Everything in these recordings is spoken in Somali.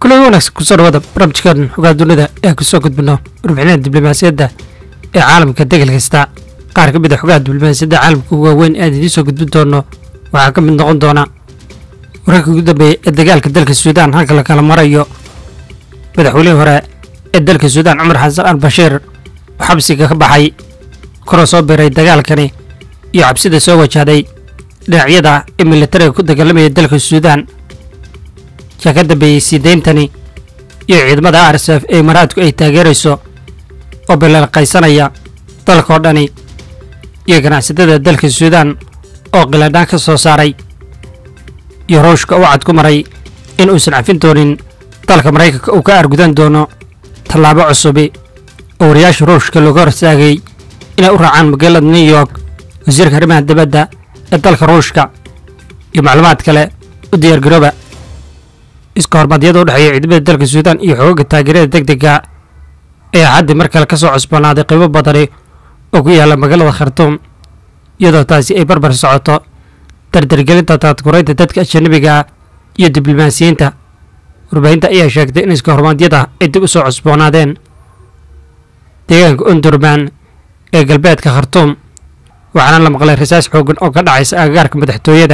kulan wanaagsan kusoo dhawaada barnaamijkan xogaa dunida ee kusoo gudbino warbixinada diblomaasiyadda ee caalamka degal kasta qaar ka mid a xogaha diblomaasiyadda caalamka ugu waaweyn ee aan idiin soo gudbin doono waxaa ka mid noqon doona wararkii ugu dambeeyey ee dagaalka dalka suudaan halka la kala marayo madaxweynihii hore ee dalka suudaan cumar xasan al bashiir oo xabsiga ka baxay koroo soo biray dagaalkani iyo cabsida soo wajahday dhinacyada ee militariga ku dagaalamaya dalka suudaan yaa ka dambeeyey sii deyntani iyo ciidamada r s f ee imaaraadku ay taageerayso oo bilalqaysanaya dalka oo dhani iyo ganacsatada dalka suudaan oo qiladhaan ka soo saaray iyo ruushka u cad ku maray in uusan cafin doonin dalka maraykanka uu ka argudan doono tallaabo cusubi oo wariyaasha ruushka looga horsaagay inay u raacaan magaalada new york wasiirka arrimaha dibadda ee dalka ruushka iyo macluumaad kale u diyaargarooba iska hormadyada u dhexeeya ciidamada dalka suudaan iyo xoogaga taageerada deg dega ee xaddi mar kale ka soo cusboonaaday qiimo badani oo ku yaalla magaalada khartuum iyadoo taasi ay barbar socoto dardargelinta taadkuraynta dadka ajanabiga iyo diblomaasiyiinta warbaahinta ayaa sheegtay in iska hormaadyada ay dib u soo cusboonaadeen deegaanka undurman ee galbeedka khartuum waxaana la maqlay rasaas xoogan oo ka dhacaysa agagaarka madaxtooyada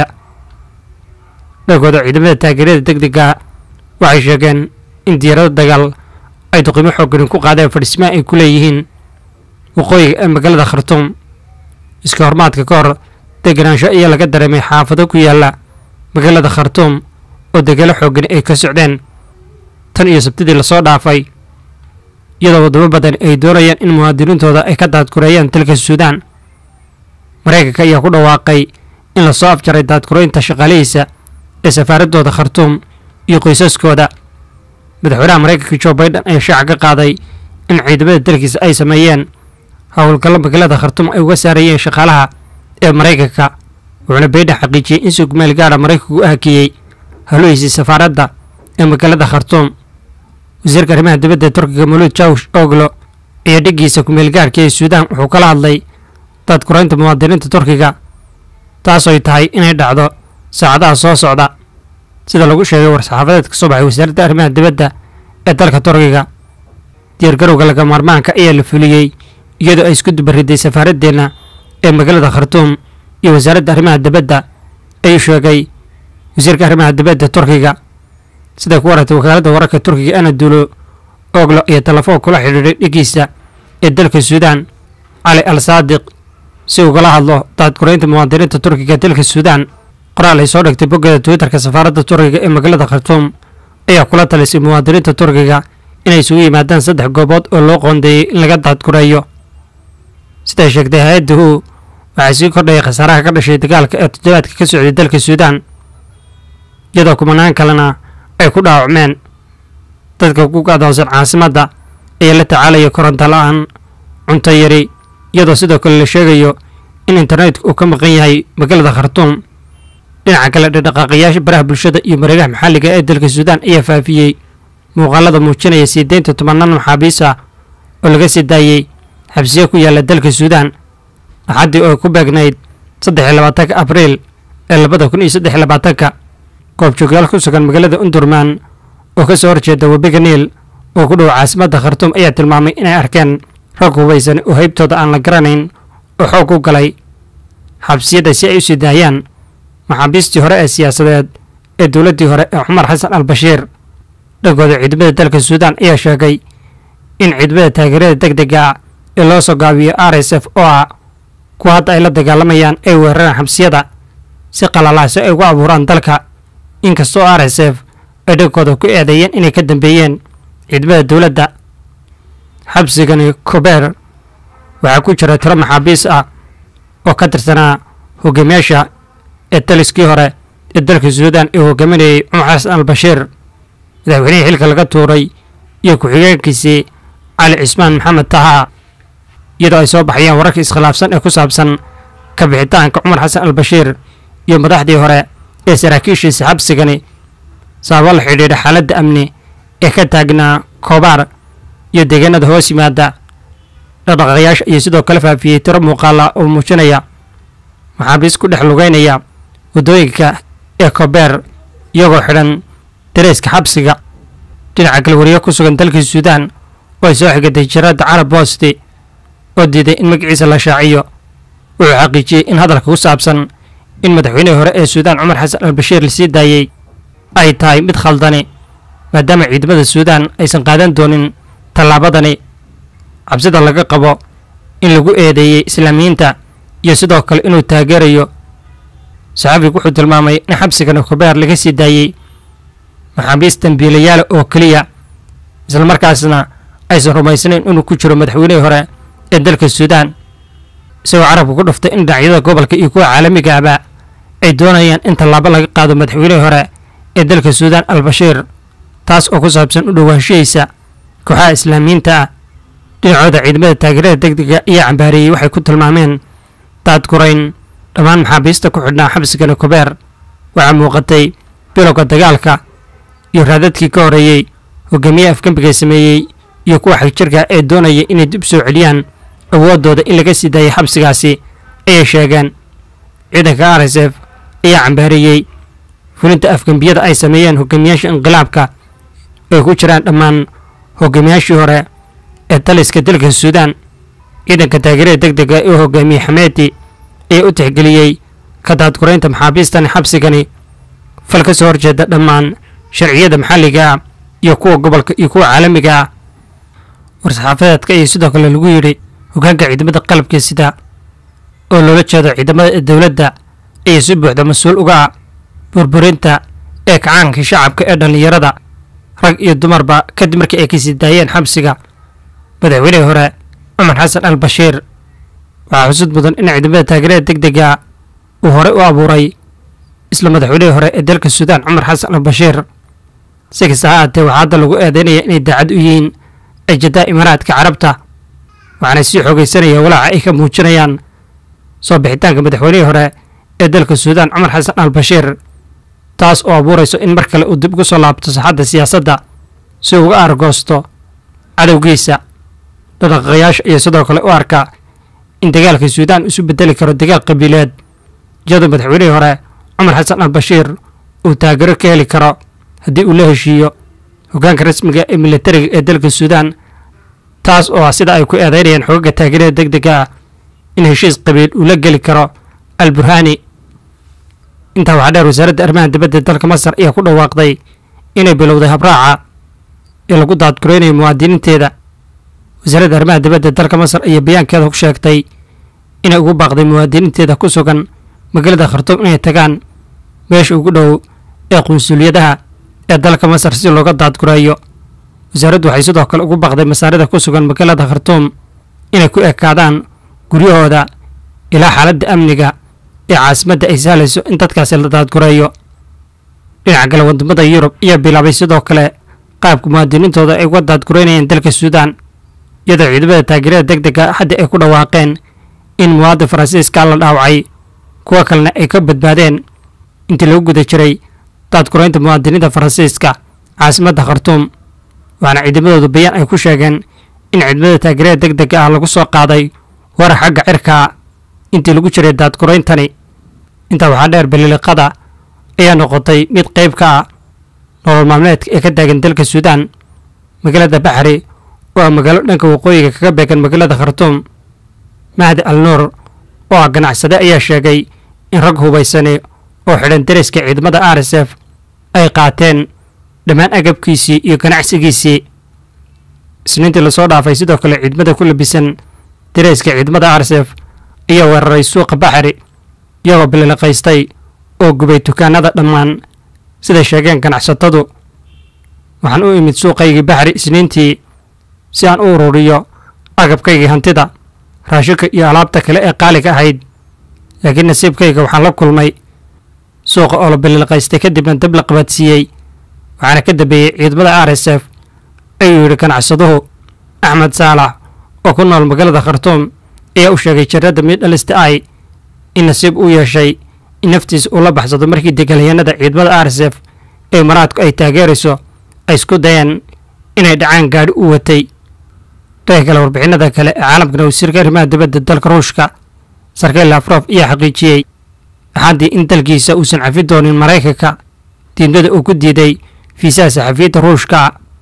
dhankooda ciidamada taageerada deg dega waxay sheegeen in diyaarado dagaal ay duqimo xoogani ku qaadeen fadhismaha ay ku leeyihiin waqooyiga ee magaalada khartuum iska hormaadka ka hor deganaansho ayaa laga dareemay xaafado ku yaalla magaalada khartuum oo dagaalo xoogani ay ka socdeen tan iyo sabtidii lasoo dhaafay iyadoo waddamo badan ay doonayaan in muwaadiniintooda ay ka daadkureeyaan dalka suudaan maraykanka ayaa ku dhawaaqay in lasoo afjaray daadkureynta shaqaalihiisa ee safaaradooda khartuum iyo qoysaskooda madaxweynaha maraykanka jo baiden ayaa shaaca ka qaaday in ciidamada dalkiisa ay sameeyeen howlgallo magaalada khartuum ay uga saarayeen shaqaalaha ee maraykanka wuxuuna baiden xaqiijiyey in sugmeel gaadha maraykanku u hakiyey halohiisii safaaradda ee magaalada khartuum wasiirka arrimaha dibadda turkiga muluud jawsh oglo iyo dhiggiisa kumeelgaarhka ee suudaan wuxuu kala hadlay daadkuraynta muwaadiniinta turkiga taasoy tahay inay dhacdo saacadaha soo socda sida lagu sheegay war-saxaafadeed ka soo baxay wasaaradda arrimaha dibadda ee dalka turkiga diyaargarowga laga maarmaanka ayaa la fuliyey iyadoo ay isku dubariday safaaraddeena ee magaalada khartuum iyo wasaaradda arrimaha dibadda ayuu sheegay wasiirka arrimaha dibadda turkiga siday ku waratay wakaaladda wararka turkiga anadulo oglo iyo telefoon kula xidhiidhay dhigiisa ee dalka suudaan cali al saadiq si ugala hadlo daadkuraynta muwaadiniinta turkiga dalka suudaan qoraal ay soo dhigtay boggada twitterka safaaradda turkiga ee magaalada khartuum ayaa kula talisay muwaadiniinta turkiga inay isugu yimaadaan saddex goobood oo loo qoondeeyey in laga daadkureeyo siday sheegtay hay-adda hu waxaa sii kordhayay khasaaraha ka dhashay dagaalka ee toddobaadka ka socday dalka suudaan iyadoo kumanaan kalena ay ku dhaawacmeen dadka ku gadoonsan caasimadda ayaa la tacaalaya koronto la-aan cunto yari iyadoo sidoo kale la sheegayo in internetka uu ka maqan yahay magaalada khartuum dhinaca kale dhaqdhaqaaqayaasha baraha bulshada iyo mareegaha maxalliga ee dalka suudaan ayaa faafiyey muuqaalada muujinaya sii deynta tobanaan maxaabiis ah oo laga sii daayey xabsiyo ku yaalla dalka suudaan axaddii oo ay ku beegnayd saddex iyo labaatanka abriil ee labada kun iyo saddex iyo labaatanka goobjoogyaal ku sugan magaalada undurman oo ka soo horjeeda webiga niil oo ku dhow caasimadda khartuum ayaa tilmaamay inay arkeen rag hubaysan oo haybtooda aan la garanayn oo xoog u galay xabsiyada si ay u sii daayaan maxaabiistii hore ee siyaasadeed ee dowladdii hore ee cumar xasan al bashiir dhankooda ciidamada dalka suudaan ayaa sheegay in ciidamada taageerada deg dega ee loo soo gaabiyo r s f oo ah kuwa hadda ay la dagaalamayaan ay weeraraan xabsiyada si qalalaasi ay ugu abuuraan dalka inkastoo r s f ay dhankooda ku eedeeyeen inay ka dambeeyeen ciidamada dowladda xabsigani kobeer waxaa ku jira tiro maxaabiis ah oo ka tirsanaa hogaamiyaasha ee taliskii hore ee dalka suudaan ee hogaaminayay cumar xasan al bashiir madaxweynihii xilka laga tuuray iyo ku-xigeenkiisii cali cismaan maxamed taha iyadoo ay soo baxayaan wararka iskhilaafsan ee ku saabsan ka bixitaanka cumar xasan al bashiir iyo madaxdii hore ee saraakiishiisa xabsigani sababo la xidhiidha xaaladda amni ee ka taagnaa koobaar iyo deegaanada hoos yimaada dhaqdhaqaaqayaasha iyo sidoo kale faafiyey tiro muuqaala oo muujinaya maxaabiis ku dhex lugeynaya waddooyinka ee kobeer iyagoo xidhan dareeska xabsiga dhinaca kale wariye ku sugan dalkii suudaan oo ay soo xigatay jaraadda carab boosti oo diiday in magaciisa la shaaciyo wuxuu xaqiijiyey in hadalka ku saabsan in madaxweynihii hore ee suudaan cumar xasan al bashiir lasii daayey ay tahay mid khaldani maadaama ciidamada suudaan aysan qaadan doonin tallaabadani cabsida laga qabo in lagu eedeeyey islaamiyiinta iyo sidoo kale inuu taageerayo saxafigu wuxuu tilmaamay in xabsigani khubeer laga sii daayey maxaabiis dambiilayaala oo keliya islamarkaasna aysan rumaysnayn inuu ku jiro madaxweynihii hore ee dalka suudaan isagoo carabka ku dhuftay in dhinacyada gobolka iyo kuwa caalamiga ahba ay doonayaan in tallaabo laga qaado madaxweynihii hore ee dalka suudaan al bashiir taas oo ku saabsan u dhowaanshihiisa kooxaha islaamiyiinta ah dhinacooda ciidamada taageerada degdega ayaa cambaareeyey waxay ku tilmaameen daadgurayn dhammaan maxaabiista ku xidhnaa xabsigani kubeer waxaa muuqatay bilowga dagaalka iyo raadadkii ka horeeyey hogaamiye afgembiga sameeyey iyo kuwa xagjirka ee doonaya inay dib soo celiyaan awooddooda in laga sii daayay xabsigaasi ayay sheegeen ciidanka r s f ayaa cambaareeyey fulinta afgembiyada ay sameeyeen hogaamiyaasha inqilaabka ay ku jiraan dhammaan hogaamiyaashii hore ee taliska dalka suudaan ciidanka taageerada deg dega ee hogaamiyey xameeti ayaa u tixgeliyey ka daadguraynta maxaabiistani xabsigani fal ka soo horjeeda dhammaan sharciyada maxalliga ah iyo kuwa gobolka iyo kuwa caalamiga ah war-saxaafadeedka iyo sidoo kale lagu yidhi hogaanka ciidamada qalabka sida oo loola jeedo ciidamada dowladda ayaa si buuxda mas-uul uga ah burburinta ee kacaanka shacabka ee dhallinyarada rag iyo dumarba kadib markii ay kasii daayeen xabsiga madaxweynihii hore cumar xasan al bashiir waxaa xusud mudan in ciidamada taageerada deg dega uu horey u abuuray isla madaxweynihii hore ee dalka suudaan cumar xasan al bashiir si kasta ha aatee waxaa hadda lagu eedeynaya inay daacad u yihiin ejadaha imaaraadka carabta waxaana sii xoogaysanaya walaaca ay ka muujinayaan soo bixitaanka madaxweynihii hore ee dalka suudaan cumar xasan al bashiir taas oo abuurayso in mar kale uu dib ugu soo laabto saxadda siyaasadda si uu uga argoosto cadowgiisa dhaqaqayaasha iyo sidoo kale u arka in dagaalka suudaan isu bedeli karo dagaal qabiileed iyadoo madaxweynihii hore cumar xasan al bashiir uu taageero ka heli karo haddii uu la heshiiyo hoggaanka rasmiga ee militariga ee dalka suudaan taas oo ah sida ay ku eedeynayaan xogaga taageerada deg dega ah in heshiis qabiil uu la geli karo al burhani intaa waxaa dheer wasaaradda arrimaha dibadda dalka masar ayaa ku dhawaaqday inay bilowday habraaca ee lagu daadguraynayo muwaadiniinteeda wasaaradda arrimaha dibadda dalka masar ayaa bayaankeeda ku sheegtay inay ugu baaqday muwaadiniinteeda ku sugan magaalada khartuum inay tagaan meesha ugu dhow ee qunsuliyadaha ee dalka masar si looga daadgurayo wasaaraddu waxay sidoo kale ugu baaqday masaarida ku sugan magaalada khartuum inay ku ekaadaan guryahooda ilaa xaaladda amniga ee caasimadda ay sahlayso in dadkaasi la daadgureeyo dhinaca kale wadamada yurub ayaa bilaabay sidoo kale qaabka muwaadiniintooda ay uga daadgureynayeen dalka suudaan iyadoo ciidamada taageerada deg dega hadda ay ku dhawaaqeen in muwaadin faransiiska la dhaawacay kuwo kalena ay ka badbaadeen intii lagu guda jiray daadgureynta muwaadiniinta faransiiska caasimadda khartuum waxaana ciidamadoodu bayaan ay ku sheegeen in ciidamada taageerada deg dega ah lagu soo qaaday warar xagga cirkaa intii lagu jiray daadgurayntani intaa waxaa dheer baliliqada ayaa noqotay mid qayb ka ah nolol maalmeedka ee ka taagan dalka suudaan magaalada baxri oo ah magaalo dhanka waqooyiga kaga beegan magaalada khartuum mahdi al nuur oo ah ganacsade ayaa sheegay in rag hubaysani oo xidhan dariska ciidamada r s f ay qaateen dhammaan agabkiisii iyo ganacsigiisii isniintii lasoo dhaafay sidoo kale ciidamada ku labisan dareyska ciidamada r s f ayaa weeraray suuqa baxri iyagoo bililiqaystay oo gubay dukaanada dhammaan siday sheegeen ganacsatadu waxaan u imid suuqaygii baxri isniintii si aan u ururiyo agabkaygii hantida raashinka iyo alaabta kale ee qaaliga ahayd laakiin nasiibkayga waxaan la kulmay suuqa oo la bililiqaystay kadibna dab la qabadsiiyey waxaana ka dambeeyey ciidamada r s f ayuu yidhi ganacsaduhu axmed saalax oo ku nool magaalada khartuum ayaa u sheegay jaradda middhalista ay in nasiib u yeeshay in naftiisa uu la baxsado markii degaalyahanada ciidamada r s f ee maraadku ay taageerayso ay isku dayeen inay dhacaan gaadhi u watay dhanka kale warbixinada kale ee caalamkana wasiirka arrimaha dibadda dalka ruushka sarkeel lafrof ayaa xaqiijiyey axaddii in dalkiisa uusan cafi doonin maraykanka diidmada uu ku diiday fiisaha saxafiyiinta ruushka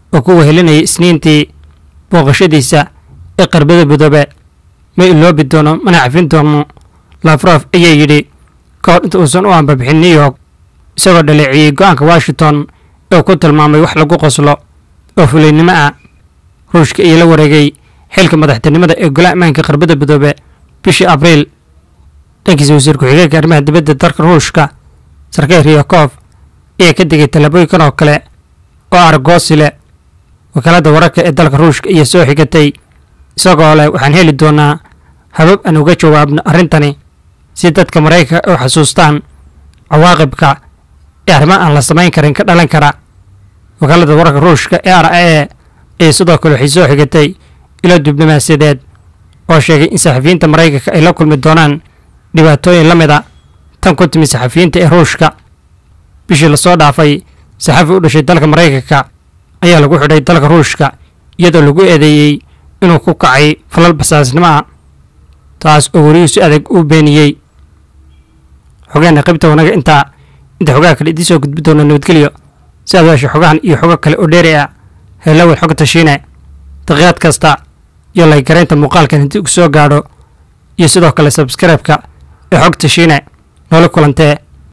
oo ku wehelinayay isniintii booqashadiisa ee qarbada midoobe ma iloobi doono mana cafin doono lafrof ayaa yidhi ka hor inta uusan u ambabixin new york isagoo dhaleeciyey go'aanka washington ee ku tilmaamay wax lagu qoslo oo fulaynimo ah ruushka iyo la wareegay xilka madaxtinimada ee golaha ammaanka qarbada midoobe bishii abriil dhankiisa wasiir ku-xigeenka arrimaha dibadda dalka ruushka sarkey riyakof ayaa ka digay tallaabooyinkan oo kale oo argoosi leh wakaaladda wararka ee dalka ruushka ayaa soo xigatay isagoo leh waxaan heli doonaa habab aan uga jawaabno arrintani si dadka maraykanka u xasuustaan cawaaqibka ee arrimaha aan la samayn karin ka dhalan kara wakaaladda wararka ruushka ee r a e ayaa sidoo kale waxay soo xigatay ilo diblomaasiyadeed oo sheegay in saxafiyiinta maraykanka ay la kulmi doonaan dhibaatooyin la mid a tan ku timi saxafiyiinta ee ruushka bishii lasoo dhaafay saxafi u dhashay dalka maraykanka ayaa lagu xidhay dalka ruushka iyadoo lagu eedeeyey inuu ku kacay falal basaasnimo ah taas oo weriyuu si adag u beeniyey xogeena qaybta wanaga intaa inta xogaha kale idiin soo gudbi doona nabadgelyo si aad weesha xogahan iyo xogo kale oo dheeri ah heelawel xog tashiine daqiiqad kasta iyo laygaraynta muuqaalkan haddii uu soo gaadho iyo sidoo kale sabskribeka ee xog tashiine noola kulantee